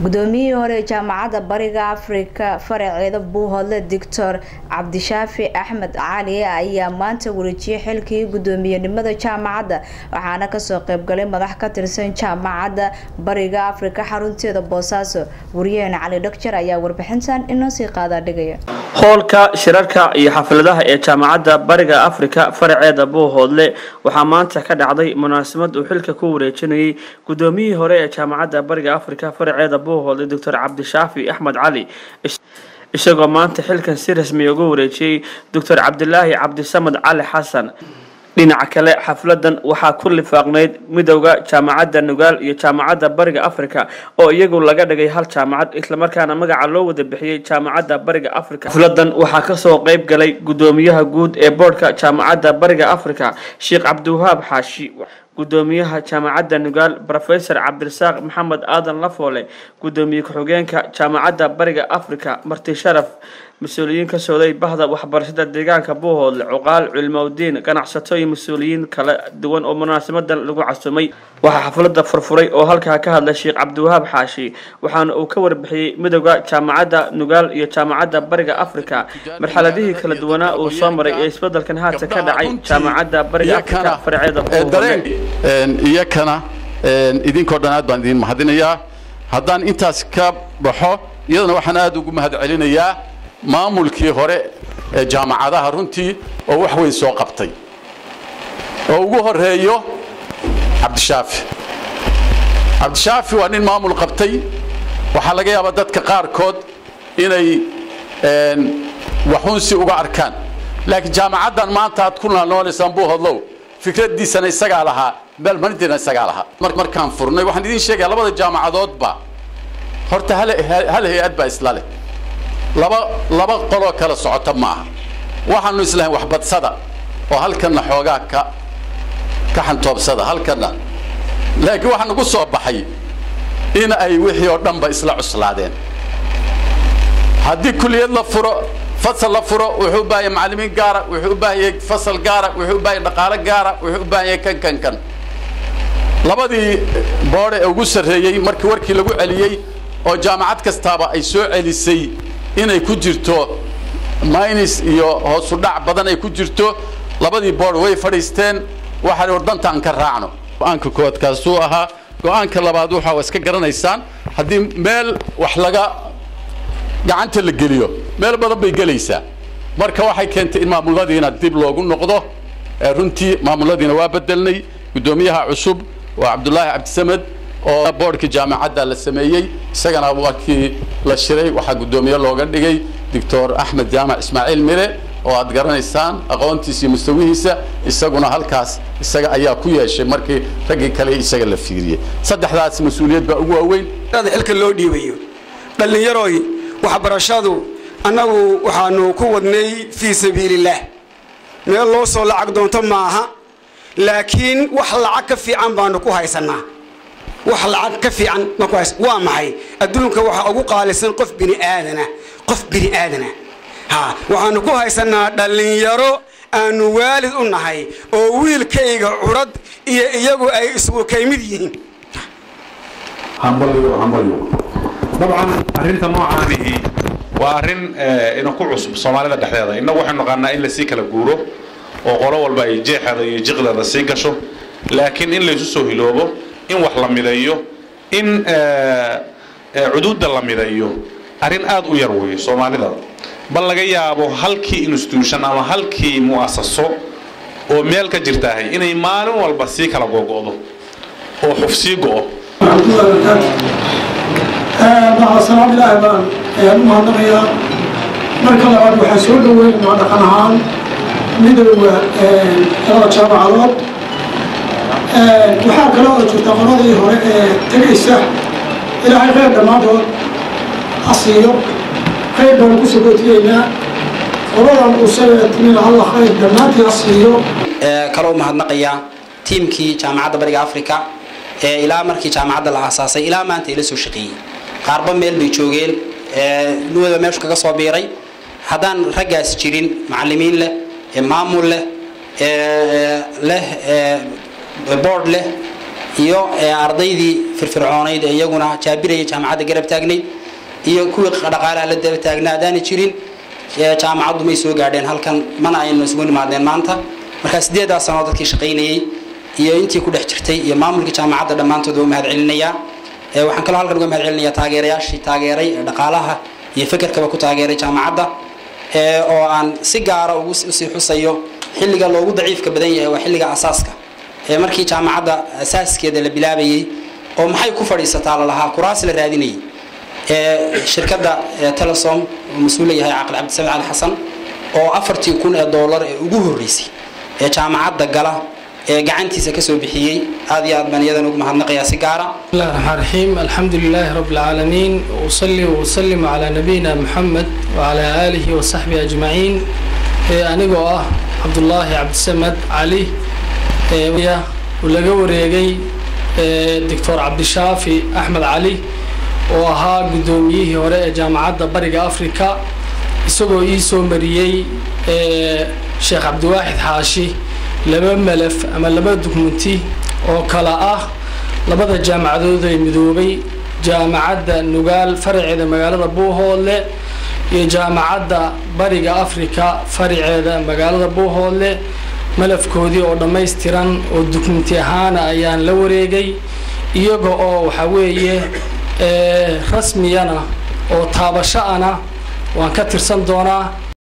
gudoomiyihii hore ee jaamacadda bariga afrika faraceeda buuhoodle doctor cabdishaafi axmed cali ayaa maanta wareejiyay xilkii gudoomiyenimada jaamacadda waxaana kasoo qeybgalay madax ka tirsan jaamacadda bariga afrika xarunteeda boosaaso wariyaheen cali dhagjar ayaa warbixintan inoo sii qaadaa dhigaya hoolka shirarka iyo xafladaha ee jaamacadda bariga afrika faraceeda buuhoodle waxaa maanta ka dhacday munaasabad uu xilka ku wareejinayay gudoomiyihii hore ee jaamacadda bariga afrika faraceeda buuhoodle doctor cabdishaafi axmed cali isagoo maanta xilkan si rasmiya uga wareejiyey doctor cabdilaahi cabdisamed cali xasan dhinaca kale xafladan waxaa ku lifaaqnayd midowda jaamacadda nugaal iyo jaamacadda bariga africa oo iyagu laga dhigay hal jaamacad islamarkaana magaca loo wada bixiyey jaamacadda bariga africa xafladan waxaa kasoo qeyb galay gudoomiyaha guud ee boodhka jaamacadda bariga africa sheekh cabdiwahaab xaashi gudoomiyaha jaamacadda nugaal rofesor cabdirasaaq maxamed aadan lafoole gudoomiye ku-xigeenka jaamacadda bariga africa marti sharaf mas-uuliyiin ka sooday bahda waxbarashada deegaanka buuhoodle cuqaal culimowdiin ganacsato iyo mas-uuliyiin kala duwan oo munaasabadan lagu casumay waxaa xaflada furfuray oo halkaa ka hadlay sheekh cabdiwahaab xaashi waxaana uu ka warbixiyey midowda jaamacadda nugaal iyo jaamacadda bariga africa marxaladihii kala duwanaa uu soo maray ee isbedelkan haata ka dhacay jaamacadda bariga africa farceeda buuhoodle iyakana idinkoo dhan aad baan idin mahadinayaa haddaan intaas ka baxo iyadana waxaan aad ugu mahad celinayaa maamulkii hore ee jaamacadaha runtii oo wax weyn soo qabtay oo ugu horeeyo cabdishaafi cabdishaafi waa nin maamul qabtay waxaa laga yaabaa dadka qaarkood inay waxuunsi uga arkaan laakiin jaamacaddan maanta aad ku noolaysaan buuhodlow fikraddiisana isagaa lahaa meelmarintiina isagaa lahaa markaan furnay waxaan idiin sheegaya labada jaamacadoodba horta hal hay-ad baa isla leh laba laba qoloo kala socota ma aha waxaanu islahayn waxbadsada oo halkanna xoogaa ka ka xantoobsada halkanna laakiin waxaa nagu soo baxay in ay wixii oo dhanba isla cuslaadeen haddii kuliyad la furo fasal la furo wuxuu u baahan yahay macallimiin gaara wuxuu u baahan yahay fasal gaara wuxuu u baahan yahay dhaqaale gaara wuxuu u baahan yahay kan kan kan labadii boodhe ee ugu sarreeyey markii warkii lagu celiyey oo jaamacad kastaaba ay soo celisay inay ku jirto minus iyo hoosu dhac badan ay ku jirto labadii boord way fadhiisteen waxaa war danta aan ka raacno go-aanka koowaad kaasuu ahaa go-aanka labaad waxa iska garanaysaan haddii meel wax laga gacanta la geliyo meel badan bay gelaysaa marka waxay keentay in maamuladiina dib loogu noqdo runtii maamuladiina waa bedelnay guddoomiyaha cusub waa cabdulaahi cabdisamed oo boodhka jaamacadda la sameeyey isagana markii la shiray waxaa guddoomiye looga dhigay doctor axmed jaamac ismaaciil mire oo aad garanaysaan aqoontiisa iyo mustawihiisa isaguna halkaas isaga ayaa ku yeeshay markii raggii kale isaga la fiiriyey saddexdaas mas-uuliyad baa ugu waaweyn xilka loo dhiibayo dhallinyaroy waxbarashadu annagu waxaanu ku wadnay fii sabiilillaah meel loo soo lacag doonto maaha laakiin wax lacag ka fiican baanu ku haysannaa wax lacag ka fiican waa maxay adduunka waxaa ugu qaalisan qof bini aadana qof bini aadana ha waxaanu ku haysanaa dhallinyaro aanu waalid u nahay oo wiilkayga curad iyo iyagu ay isugu kaymid yihiin dabcan arrinta noocaanihi waa arrin ina ku cusub soomaalida dhexdeeda innagu waxaynu naqaanaa in lasii kala guuro oo qolo walba ay jeexeeda iyo jiqdeeda sii gasho laakiin in laysu soo hiloobo in wax la mideeyo in cuduudda la mideeyo arrin aad u yar weeye soomaalida bal laga yaabo halkii institution ama halkii mu'asaso oo meel ka jirtaahay inay maalin walba sii kala googo'do oo xuf sii go'o salaam ilaahi baan ayaan u mahadnaqayaa marka labaad waxaa soo dhaweynaynaa dhaqan ahaan midowda labada jaamacadood waxaa kale oo jirta qoladii hore ee tegaysa ilaahay khayr dhammaantood asiiyo khayr baan ku sagootiyeynaa qoladan uusaga timina alla khayr dhammaantii asiiyo kaloo mahadnaqayaa tiimkii jaamacadda bariga africa ee ilaa markii jaamacadda la aasaasay ilaa maanta ila soo shaqeeyey qaarba meel bay joogeen nuwada meeshu kaga soo biiray haddaan raggaas jirin macallimiin leh maamul leh leh board leh iyo ardaydii firfircoonayd ee iyaguna jaabiraya jaamacadda garab taagnayd iyo kuwii dhaqaalaha la daba taagnaa haddaana jirin jaamacaddu may soo gaadheen halkan mana aynu isugu nimaadeen maanta markaa sideedaa sanoo dadkii shaqaynayey iyo intii ku dhex jirtay iyo maamulkii jaamacadda dhammaantood waa mahad celinayaa waxaan kaloo halkan uga mahad celinayaa taageerayaashii taageeray ee dhaqaalaha iyo fekerkaba ku taageeray jaamacadda oo aan si gaara ugu usii xusayo xilliga loogu daciifka badan yahay waa xilliga asaaska markii jaamacadda asaaskeeda la bilaabayey oo maxay ku fadhiisataa lalahaa kuraas la raadinayay shirkadda telesom oo mas-uula yahay caqli cabdisamed cali xasan oo afartii kun ee doolar ee ugu horreysay ee jaamacadda gala ee gacantiisa kasoo bixiyey aad iyo aad baan iyadan ugu mahadnaqayaa si gaara بسم الله الرحمن الرحيم الحمد لله رب العالمين وأصلي وأسلم على نبينا محمد وعلى آله وصحبه أجمعين أنigoo ah cabdulaahi cabdisamed cali laga wareegay doctor cabdishaafi axmed cali oo ahaa guddoomiyihii hore ee jaamacadda bariga africa isagoo ii soo mariyey sheekh cabdiwaaxid xaashi laba malaf ama laba dukumenti oo kala ah labada jaamacadood ee midoobay jaamacadda nugaal faraceeda magaalada buuhoodle iyo jaamacadda bariga africa faraceeda magaalada buuhoodle malafkoodii oo dhammaystiran oo dukumenti ahaana ayaan la wareegay iyaga oo waxaa weeye rasmiyana oo taabasho ana waan ka tirsan doonaa